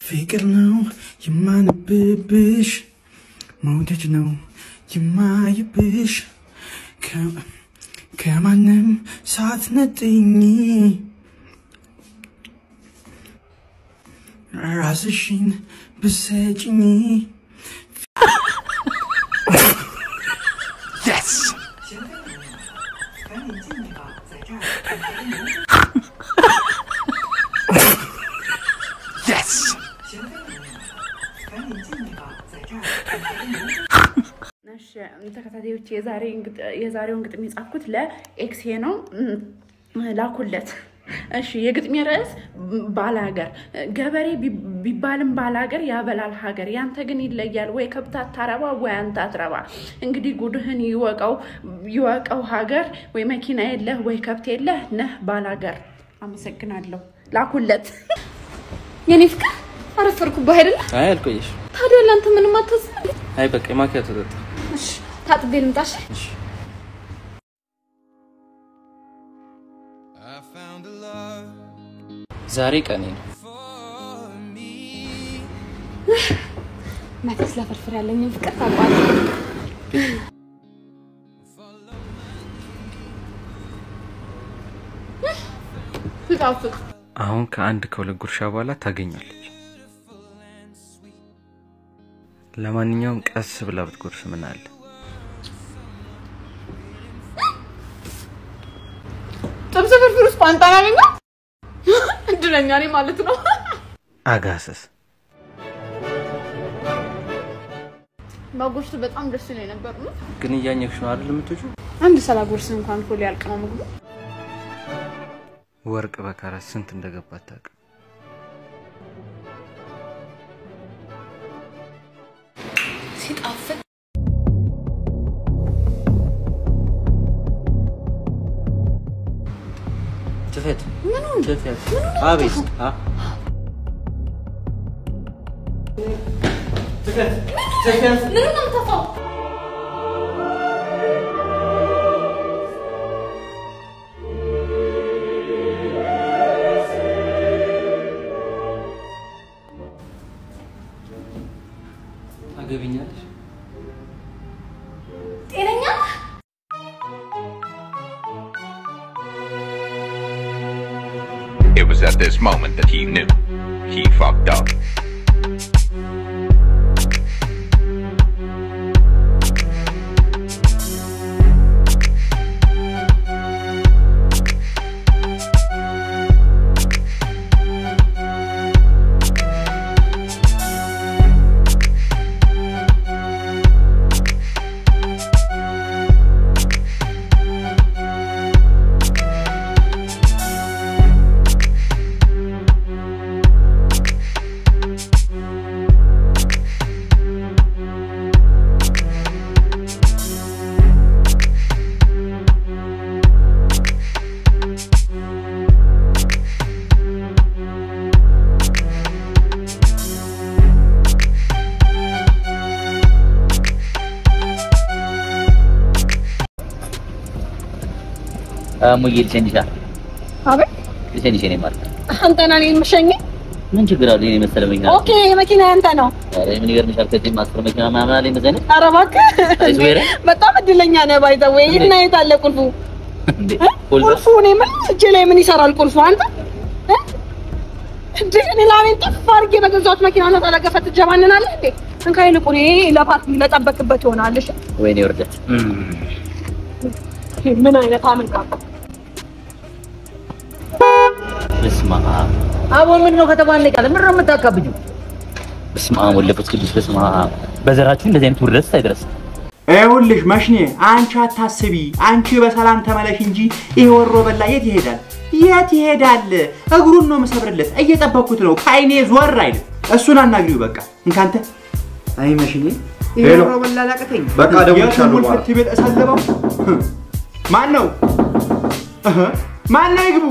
ፍቅር ነው የማነብብሽ መውደድ ነው የማይብሽ ከ- ከማንም ሳትነጥኝ ራስሽን ብሰጭኝ እሺ ተከታታዮች የዛሬውን ግጥም የጻፍኩት ለኤክሴ ነው። እም፣ ላኩለት። እሺ የግጥሜ ርዕስ ባላገር። ገበሬ ቢ- ቢባልም ባላገር ያበላል ሀገር። ያንተ ግን ይለያል፣ ወይ ከብት አታረባ ወይ አንተ አትረባ። እንግዲህ ጉድህን ይወቀው ይወቀው ሀገር። ወይ መኪና የለህ ወይ ከብት የለህ ነህ ባላገር። አመሰግናለሁ። ላኩለት። የኔ ፍቅር አረፈርኩብህ አይደለ? አይ አልቆየሽ። ታዲያ ለአንተ ምንም አታስብ። አይ በቃ የማኪያቶ ጠጣ። እሺ ታጥቤ ልምጣ። እሺ? እሺ ዛሬ ቀኔ ነው። መቼ ስለፍርፍር ያለኝን ፍቅር ታውቀዋለህ። ሲጣፍጥ አሁን ከአንድ ከሁለት ጉርሻ በኋላ ታገኛለች። ለማንኛውም ቀስ ብላ ብትጎርስ ምን አለ? ጥብስ ፍርፍር ውስጥ ቋንጣን አገኘ። እድለኛ ነኝ ማለት ነው። አጋሰስ ባጎርስ በጣም ደስ ይለኝ ነበር ነው። ግን እያኘክሽ ነው አይደል የምትወጪው? አንድ ሰላጎርስ እንኳን እኮ ሊያልቅ ነው ምግቡ። ወርቅ በካራት ስንት እንደገባ አታውቅም። ሲጣፍጥ ትፈት ትፈት አቤት አ ምንም ነው የምታፋው? ታገቢኛለሽ? ጤነኛ ነህ? It was at this moment that he knew. He fucked up. ሙዬ ልሸኝሻ አቤት ልሸኝሽ እኔ ማለት አንተና እኔን የምሸኝ? ምን ችግር አለ? የኔ መሰለ መኪና ኦኬ መኪና ያንተ ነው። ኧረ ምን ይገርምሻል? ከዚህ ማስፈር መኪና ምናምን አለኝ እንደዚህ አይነት ኧረ እባክህ አይስዌር በጣም እድለኛ ነህ። ባይ ዘ ዌይ እና የት አለ ቁልፉ? እንዴ እ? ቁልፍ ቁልፉ እኔ ምን እጄ ላይ ምን ይሰራል ቁልፉ? አንተ እ? እንዴ እኔ ላሜን ጥፍ አድርጌ በገዛሁት መኪና ነው ተለገፈ ትጀባንናለህ እንዴ? እንካ ይልቁን ይሄ ለፓርቲ ለጠበቅበት ይሆናል። እሺ ወይኔ ውርደት ይሄ ምን አይነት አመልካ በስመ አብ አቦ ምንድን ነው ከተባለቀ ምንድን ነው የምታካብጁ? በስመ አብ ወወልድ ወመንፈስ ቅዱስ በስመ አብ በዘራችሁ እንደዚህ አይነት ውርደት አይድረስ። ይኸውልሽ መሽኔ አንቺ አታስቢ፣ አንቺ በሰላም ተመለሽ እንጂ ይሄ ወሮ በላ የት ይሄዳል? የት ይሄዳል? እግሩን ነው የምሰብርለት። እየጠበኩት ነው፣ ከአይኔ ዞር አይልም። እሱን አናግሪው በቃ። እንካንተ አይ መሽኔ ይሄ ሄሎ። ወሮ በላ ላቀተኝ። በቃ እደውልልሻለሁ የቱን በኋላ። ፍት ቤት እሰልበው። ማን ነው እህ፣ ማን ነው ይግቡ።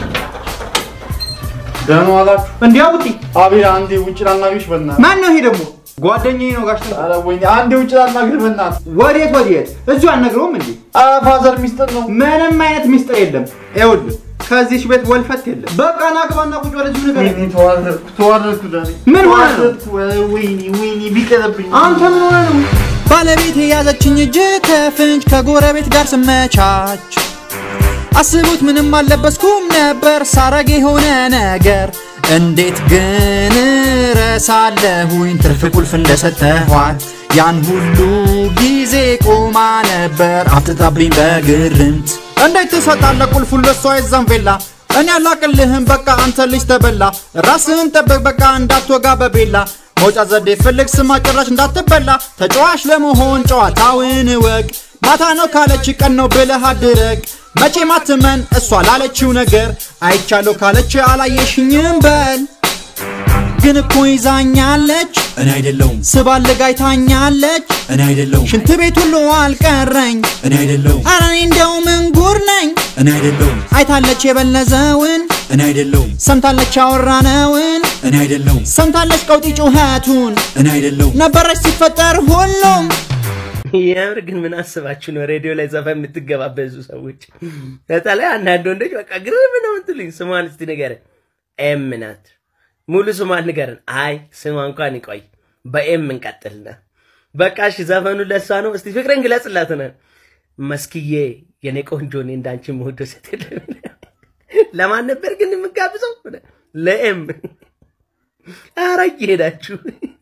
ደህና ዋላችሁ? እንዲህ አቡጢ አቤል አንዴ ውጭ ላናግርሽ በእናትህ። ማን ነው ይሄ ደግሞ? ጓደኛዬ ነው ጋሽ ተንኩ። ኧረ ወይኔ አንዴ ውጭ ላናግርህ በእናትህ። ወዴት ወዴት? እዚሁ አልነግረውም እንዴ? ኧረ ፋዘር ሚስጥር ነው። ምንም አይነት ሚስጥር የለም። ይኸውልህ ከዚች ቤት ወልፈት የለም። በቃ ና ግባና ቁጭ በል እዚሁ ንገረኝ። ተዋረድኩ ተዋረድኩ ዳኒ ምን ሆነ ነው? ተዋረድኩ። ወይኔ ወይኔ ቢቀርብኝ አንተ ምን ሆነ ነው? ባለቤት የያዘችኝ እጅ ከፍንጅ ከጎረቤት ጋር ስመቻች አስቡት ምንም አልለበስኩም ነበር ሳረግ የሆነ ነገር እንዴት ግን ረሳለሁኝ ትርፍ ቁልፍ እንደሰጠኋት ያን ሁሉ ጊዜ ቆማ ነበር አፍጥጣብኝ በግርምት እንዴት ትሰጣለህ ቁልፉን ለሷ የዛን ቬላ እኔ አላቅልህም በቃ አንተ ልጅ ተበላ ራስህን ጠብቅ በቃ እንዳትወጋ በቤላ መውጫ ዘዴ ፈልግ ስማ ጭራሽ እንዳትበላ ተጫዋች ለመሆን ጨዋታውን እወቅ ማታ ነው ካለች ቀን ነው ብለህ አድረግ መቼ ማትመን እሷ ላለችው ነገር አይቻለሁ ካለች አላየሽኝም በል ግን እኮ ይዛኛለች እኔ አይደለሁም ስባልግ አይታኛለች እኔ አይደለሁም ሽንት ቤት ሁሉ አልቀረኝ እኔ አይደለሁም ኧረ እኔ እንደው ምን ጉር ነኝ እኔ አይደለሁም አይታለች የበለዘውን እኔ አይደለሁም ሰምታለች ያወራነውን እኔ አይደለሁም ሰምታለች ቀውጢ ጩኸቱን እኔ አይደለሁም ነበረች ሲፈጠር ሁሉም የምር ግን ምን አስባችሁ ነው ሬዲዮ ላይ ዘፈን የምትገባበዙ ሰዎች? በተለይ አንዳንድ ወንዶች በቃ ግርም ነው የምትሉኝ። ስሟን እስቲ ንገረን። ኤም ናት። ሙሉ ስሟን ንገረን። አይ ስሟ እንኳን ይቆይ፣ በኤም እንቀጥልና በቃ እሺ፣ ዘፈኑ ለሷ ነው። እስቲ ፍቅርን ግለጽላት ነው። መስክዬ የኔ ቆንጆ፣ እኔ እንዳንቺ መወደው ሴት የለም። ለማን ነበር ግን የምጋብዘው? ለኤም። ኧረ እየሄዳችሁ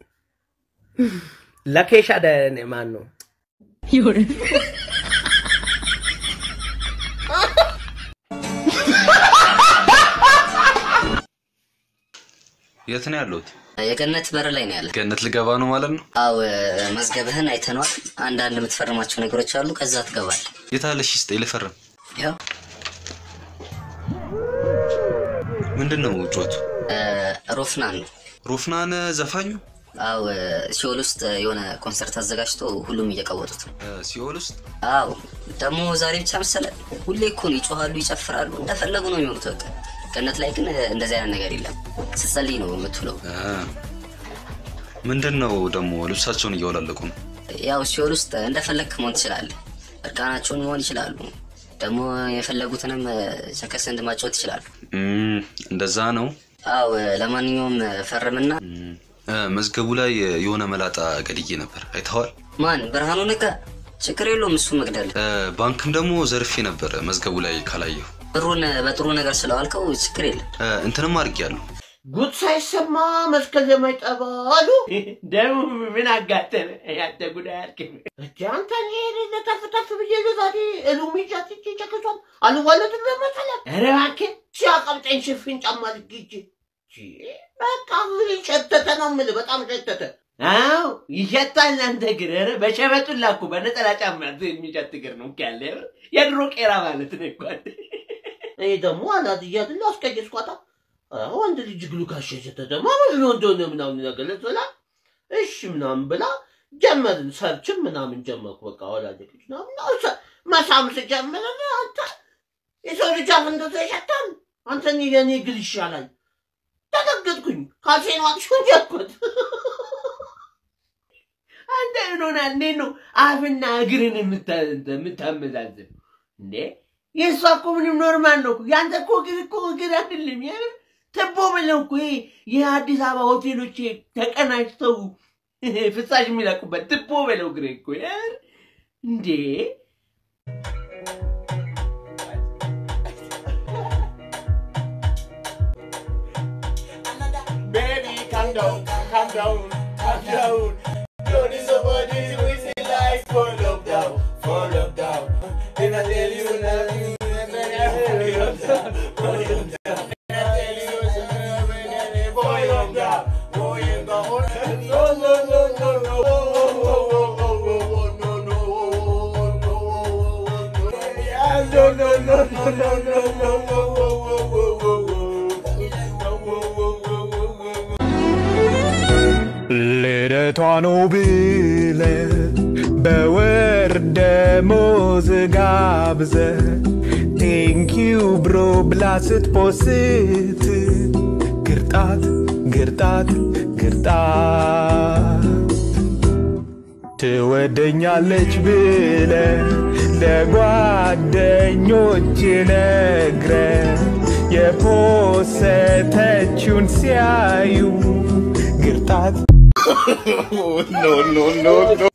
ለኬሻ ደ ማን ነው የት ነው ያለሁት? የገነት በር ላይ ነው ያለ። ገነት ልገባ ነው ማለት ነው? አው መዝገብህን አይተነዋል። አንዳንድ የምትፈርማቸው ነገሮች አሉ። ከዛ ትገባል። የታለሽ ስጠኝ ልፈርም። ያው ምንድን ነው ጩኸቱ? ሮፍናን ነው። ሮፍናን ዘፋኙ አው ሲኦል ውስጥ የሆነ ኮንሰርት አዘጋጅቶ ሁሉም እየቀወጡት ነው። ሲኦል ውስጥ አው ደግሞ ዛሬ ብቻ መሰለ ሁሌ እኮ ነው ይጮሃሉ፣ ይጨፍራሉ፣ እንደፈለጉ ነው የሚሆኑት። በቃ ገነት ላይ ግን እንደዚህ አይነት ነገር የለም። ስትጸልይ ነው የምትውለው። ምንድን ነው ደግሞ ልብሳቸውን እያወላለቁ ነው? ያው ሲኦል ውስጥ እንደፈለግክ መሆን ትችላለህ። እርቃናቸውን መሆን ይችላሉ። ደግሞ የፈለጉትንም ቸከስ እንድማጫወት ይችላሉ። እም፣ እንደዛ ነው። አው ለማንኛውም ፈርምና እ፣ መዝገቡ ላይ የሆነ መላጣ ገድዬ ነበር አይተዋል? ማን ብርሃኑ ነጋ ችግር የለውም እሱ መግደል እ፣ ባንክም ደግሞ ዘርፌ ነበር መዝገቡ ላይ ካላየሁ። ብሩን በጥሩ ነገር ስለዋልከው ችግር የለም። እ፣ እንትንም አድርጌያለሁ። ጉድ ሳይሰማ መስከረ ማይጠባ አሉ። ደግሞ ምን አጋጠመ? ያንተ ጉዳይ አልክም። አንተ እኔ ተፍ ተፍ ብዬ ዛሬ እሉሚ ጃትቼ ጨክሷል አልዋለድም በመሰለህ ኧረ እባክህ ሲያቀምጠኝ ሽፍን ጫማ ልግጅ በቃ እግሬ ሸተተ ነው የምልህ። በጣም ሸተተ። አዎ ይሸታል። አንተ ግን ኧረ በሸበጡን ላኩ በነጠላ ጫማ የሚሸት እግር ነው እኮ ያለ የድሮ ቄራ ማለት ነው እኮ አንተ። እኔ ደግሞ አላድያትን አስቀየስኳታ። ኧረ ወንድ ልጅ እግሩ ካሸሸተ ደግሞ ምን ነው እንደሆነ ምናምን ነገር ልትበላ እሺ ምናምን ብላ ጀመርን። ሰርችም ምናምን ጀመርኩ። በቃ ወላጆች ምናምን አውሰ- መሳም ስጀምር አንተ የሰው ልጅ አፍ እንደዛ ይሸታል። አንተ እኔ የኔ እግር ይሻላል። ተደገጥኩኝ። ካልሴን ዋጥሹን ጀኩት። አንተ ምን ሆናል? እንዴት ነው አፍና እግርን የምታ- የምታመዛዝን እንዴ? የእሷ እኮ ምንም ኖርማል ነው እኮ። ያንተ እኮ እግር እኮ እግር አይደለም። የምር ትቦ ብለው እኮ ይሄ የአዲስ አበባ ሆቴሎች ተቀናጅተው ፍሳሽ የሚለቁበት ትቦ ብለው እግር እኮ የምር እንዴ Baby, calm down, calm down, calm down. Don't need somebody who is in life for lockdown, for lockdown. Then I tell you nothing, then I tell you lockdown, for lockdown. Then I tell you something, for lockdown, going down. No, no, no, no, no. Oh, oh, oh, oh, oh, oh, no, no, no, no, no. Yeah, no, no, no, no, no, no, no, no, oh, oh, oh, oh, oh. ልደቷ ነው ብለ በወር ደሞዝ ጋብዘ ቴንኪው ብሮ ብላ ስትፖስት ግርጣት ግርጣት ግርጣት ትወደኛለች ብለ ለጓደኞች ነግረ የፖሰተችውን ሲያዩ ግርጣት no, no, no, no.